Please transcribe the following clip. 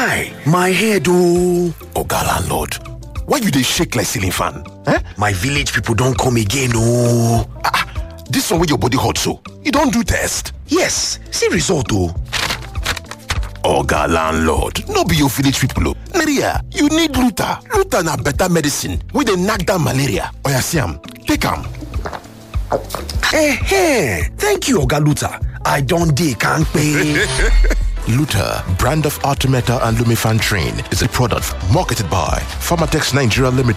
guy my head ooo oga landlord why you dey shake like ceiling fan eh my village people don come again ooo ah this one wey your body hot so you don do test yes see result o. oga landlord no be your village people o malaria you need luta luta na better medicine wey dey knack down malaria oya see am take am Eh, thank you oga luta i don dey kampe Luta, brand of Artemeta and Lumifan Train, is a product marketed by Pharmatex Nigeria Limited.